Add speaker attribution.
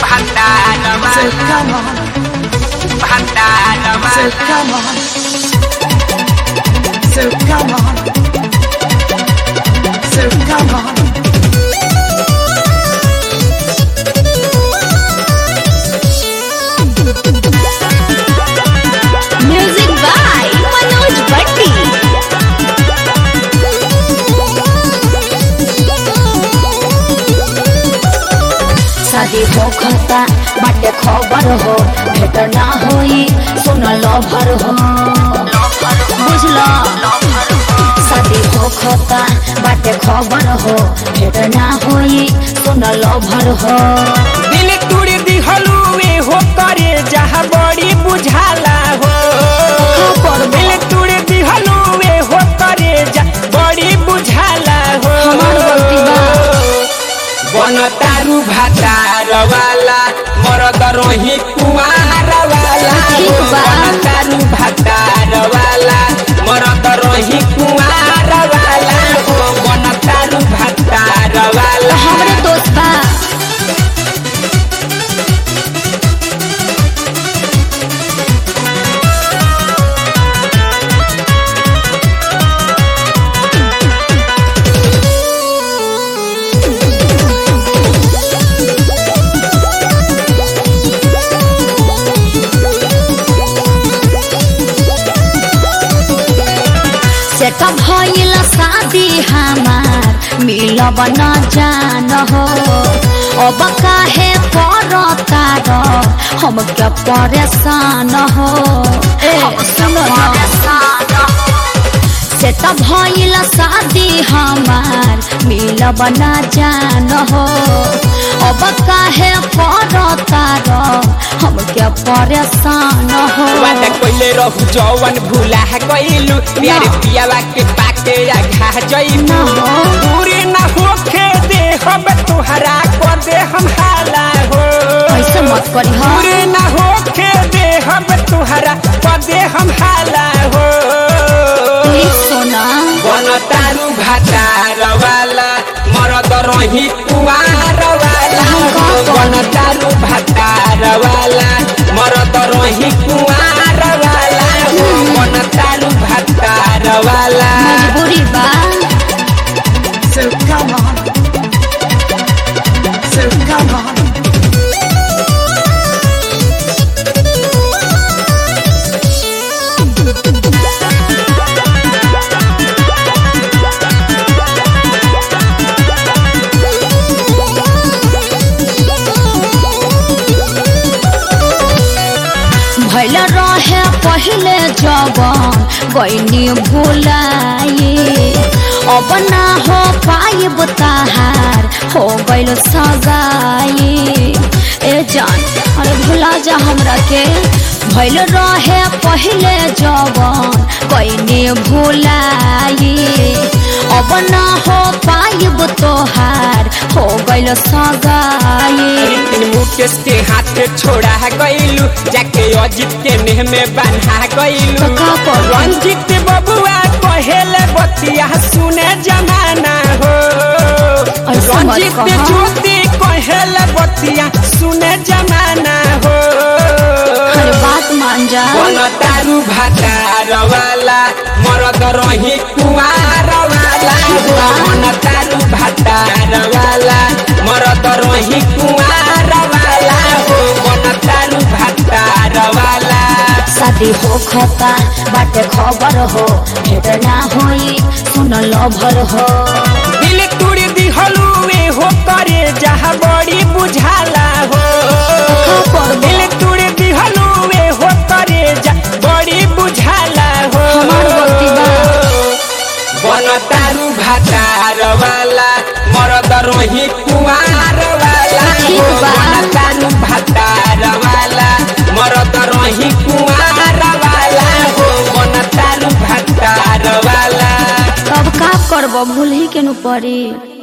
Speaker 1: Bandana
Speaker 2: So
Speaker 1: mala,
Speaker 2: come on,
Speaker 1: bandana
Speaker 2: so
Speaker 1: mala,
Speaker 2: come on, so come on, so come on.
Speaker 3: Music by Manoj Bhatti शादी हो खता बाटे खबर हो भेट ना होई सुन लभर हो बुझलो शादी हो खता बाटे खबर हो भेट ना होई सुन लभर हो
Speaker 4: दिल तुड़ दिहलू वे हो करे जहाँ बड़ी बुझाला हो
Speaker 3: खबर बा।
Speaker 4: दिल तुड़ दिहलू वे हो करे जा बड़ी बुझाला हो
Speaker 3: हमार गलती बा।
Speaker 4: बन तारू भातार वाला मरद रोही कुमार वाला
Speaker 3: ठीक बा।
Speaker 4: बन तारू भातार वाला मरद रोही कुमार वाला हो बन तारू भातार वाला
Speaker 3: हमरे दोस्त बा सेट भइल शादी हमार मिलब न जान हो अब काहे करता र हम क्या परेशान हो ए सुन सेट भइल शादी हमार मिलब न जान हो अब काहे करता र हम क्या परेशान हो
Speaker 4: वादा कइले रहू जवन भूला गइलू प्यार पियावा के पाके आघा जइलू
Speaker 3: ना हो।
Speaker 4: दूरी ना होखे दे हम तुहरा कर दे हम हाला हो
Speaker 3: ऐसे मत करी हो
Speaker 4: दूरी ना होखे दे हम तुहरा कर दे हम हाला हो
Speaker 3: प्लीज सोना
Speaker 4: बन तारू भातार वाला मरद रही कुआर वाला बन तारू भातार वाला मरद रही कुआर वाला बन तारू भातार वाला
Speaker 3: मजबूरी बा
Speaker 2: So come on, so come on.
Speaker 3: भैल रहे पहले जवन गईनी भुलाई अब ना हो पाइब ताहार हो गइल सगाई ए जान अरे भुला जा हमरा के भैल रहे पहले जवन गईनी भुलाई अब ना हो पाइब तोहार हो गइल सगाई
Speaker 4: रितिन मुकेश के हाथ छोड़ा गइलू जाके अजित के नेह में बांधा गइलू
Speaker 3: तो का करू?
Speaker 4: रंजित बबुआ कहेले बतिया सुने जमाना हो
Speaker 3: ऐसा मत
Speaker 4: रंजित
Speaker 3: कहा।
Speaker 4: ज्योति कहेले बतिया सुने जमाना हो
Speaker 3: हर बात मान जा
Speaker 4: बन तारू भातार वाला मरद रही कुआर वाला बन तारू भातार वाला मरद रही कुआर वाला हो बन तारू भातार वाला
Speaker 3: शादी हो खता बाटे खबर हो भेट ना होई सुन लभर हो
Speaker 4: दिल तुड़ दिहलू वे हो करे जहाँ बड़ी बुझाला हो
Speaker 3: खबर बा।
Speaker 4: दिल तुड़ दिहलू वे हो करे जा बड़ी बुझाला हो
Speaker 3: हमार गलती बा।
Speaker 4: बन तारू भातार वाला मरद रोही कुआर वाला
Speaker 3: ठीक
Speaker 4: हो
Speaker 3: बा।
Speaker 4: बन तारू भातार वाला मरद रोही कुआर वाला हो बन तारू भातार वाला
Speaker 3: तब का करब भूल ही के नु पड़ी